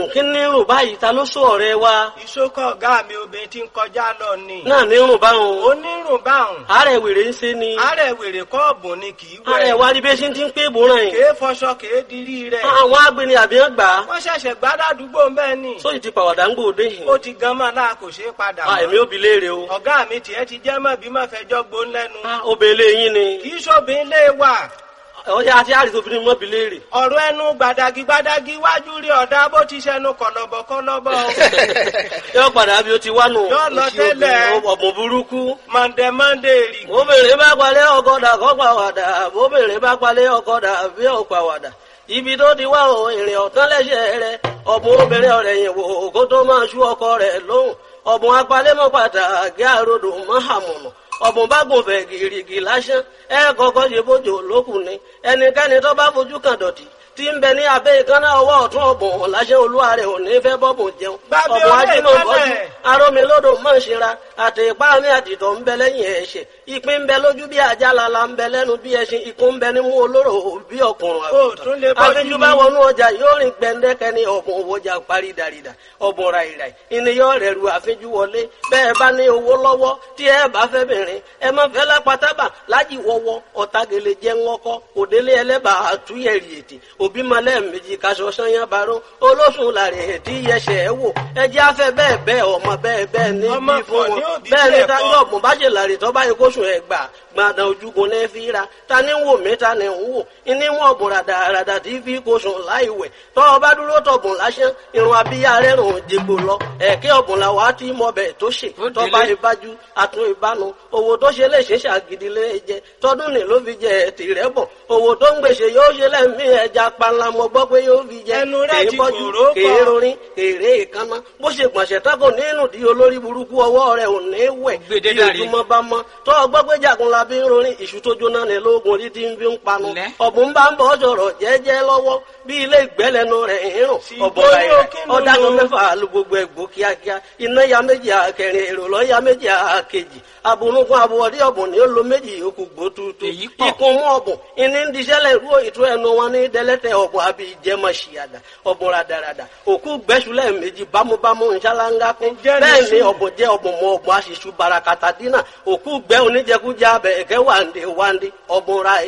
kí ní rùn báyìí ta ló sọ ọ̀rẹ́ wa ìṣókọ̀ ọ̀gá mi obìnrin tí ń kọjá lọ ni. náà ní rùn báwọn onírùn báhùn. àárẹ̀ wèrè ń ṣe ni àárẹ̀ wèrè kọ́ọ̀bù ni kì í wẹ̀. àárẹ̀ wa rí bí ṣe ti ń pé ìbòràn yìí kèé fọṣọ kèé dirí rẹ̀. àwọn agbeni àbíyàn gbà á wọ́n ṣẹ̀ṣẹ̀ gbádàdúgbò mbẹ́ ni. sóyì ti pàwàdà ń gbòde yìí ó ti gan mọ́ náà kò ṣeé padà Ah, èmi ò bi léèrè o ọ̀gá mi tiẹ̀ ti jẹ́ mọ́ bí mọ́ fẹjọ́ gbón lẹ́nu. Ah, obìnrin yín ni kì í ṣòbin lé wà. ọjà àti àrìsí obìnrin mọ́ bi léèrè ọ̀rọ̀ ẹnu gbàdàgì gbàdàgì wájú rí ọ̀dà bó ti ṣẹnu kọ̀lọ̀bọ̀ kọ̀lọ̀bọ̀. yóò padà bí o ti wá nù Yóò lọ tẹ́lẹ̀. ọ̀bùn burúkú mọ̀ndẹ̀ mọ́ndẹ̀ rì. obìnrin bá palẹ̀ ọkọ̀dà kọ́ pàwàdà obìnrin bá palẹ̀ ọkọ̀dà bí ó pàwàdà ibi tó ti wá o ìrìn ọ̀tán lẹ́sẹ̀ rẹ ọ̀bùn obìnrin ọ̀rẹ́ yìí wò kó tó máa ṣú ọkọ rẹ̀ lóhùn ọ̀bùn apalẹ́mọ́ pàtàkì àròdò mọ́hàmùnà ọ̀bùn bá gùn fẹ̀ gìrìgì lásán ẹ kọ́kọ́ ṣe bójú lókùn ni ẹnikẹ́ni tó bá fojú kan dọ̀tí tí ń bẹ ní abẹ́ ìkànnà ọwọ́ ọ̀tún ọ̀bùn láṣẹ olúwa rẹ̀ ò ní fẹ́ bọ́bùn jẹun Gbàgbé ọ̀bùn orí ajímọ̀ bọ́jú ìkànnà. arómilódò mọ̀ ṣera àti ipá mi àtìtọ̀ ń bẹ lẹ́yìn ẹ̀ṣẹ̀ ìpín ń bẹ lójú bí ajá lala ń bẹ lẹ́nu bí ẹṣin ikú ń bẹ nímú olóró bí ọkùnrin Ó tún lè bọ́jú àfijù bá ni. wọnú ọjà yóò rìn gbẹndẹkẹ ní ọ̀bùn òwòjà parí dàrídà ọ̀bùn ràìràì ìníyọ rẹ̀ ru àfijù wọlé bẹ́ẹ̀ bá ní owó lọ́wọ́ tí ẹ bá fẹ́ bìnrin ẹ má fẹ́ lápátábà lájì wọ́wọ́ ọ̀tagele jẹ́ ńlọ́kọ́ òdélé ẹlẹ́bà àtúnyẹ̀rì ètì òbí malẹ̀ méjì kaṣọ sanyá baró olóṣùn làrẹ̀ ètí yẹsẹ̀ ẹ wò ẹjẹ́ afẹ́ bẹ́ẹ̀ bẹ́ẹ̀ ọmọ bẹ́ẹ̀ bẹ́ẹ̀ ní Ọmọ bí fún pọ̀ ní wọn òbí bẹ́ẹ̀ ni bẹ́ẹ̀ táyọ̀ kọ́. ọ̀gbọ̀n bá ṣe làrè tó bá yẹ kóṣù ẹ̀ gbà gbàdàn ojúgun ní fi ra ta ni ń wò mí ta ni ń wò ní wọn ọ̀bùn ràdàràdà tí fi kóṣù láì wẹ̀ tọ́ ọ bá dúró tọ̀bùn lásán irun abíyá rẹ̀ rùn jègbò lọ ẹ̀kẹ́ ọ̀bùn làwọn á ti mọ bẹ̀ tó ṣe Ó tọ́ bá délé. ìbájú àtún ìbánu owó tó ṣe lè ṣe ṣàgídí lé jẹ tọdún ní ló fi jẹ tìrẹ bọ owó tó ń gbèsè yóò ṣe lẹ́mí ẹja panla mo gbọ́ pé yóò fi jẹ Ẹnu rẹ̀ kèé ti bọ́jú kòró pọ̀. kèé rorin kèrè ìkànnà bó ṣe gbọ̀nsẹ̀ tako nínú di olórí burúkú ọwọ́ rẹ̀ ò ní wẹ̀ Gbèdé bí dàrí. ojúmọ́ bá mọ́ tó ọgbọ́ pé jagun la bí ń rorin ìṣù tó jóná ní lóògùn orí tí ń fi ń panu Lẹ́. ọ̀bùn bá ń bọ̀ sọ̀rọ̀ jẹ́jẹ́ lọ́wọ́ bí ilé ìgbẹ́lẹ́nu rẹ̀ ń rùn Sì, ọ̀bọ̀ bóyá rẹ̀ kí ló ọ̀dàgùn lò? mẹ́fà lu gbogbo ẹ̀gbó kíákíá iná ya méjì àkẹrin èrò lọ́ ya méjì àkejì abunugun abuwọ̀dí ọ̀bùn ni ó lo méjì yòókù gbó tuutu Èyí pọ̀. ikun mú ọ̀bùn ìní ń diṣẹ́lẹ̀ ìrú ìtú ẹnu wọn ní dẹ́lẹ́tẹ̀ ọ̀bùn àbí ìjẹmọ̀ ṣìyàdà ọ̀bùn radarada òkú gbẹ́sùlẹ̀ méjì bámúbámú nṣáláńgá kún Ǹjẹ́ ní bẹ́ẹ̀ ni sùn? ọ̀bùn jẹ́ ọ̀bùn mọ ọ̀bùn aṣíṣú barakata dínà òkú gbẹ́ oníjẹkújẹ abẹ ẹ̀kẹ́ wàǹdé wàǹdé ọ̀bùn ra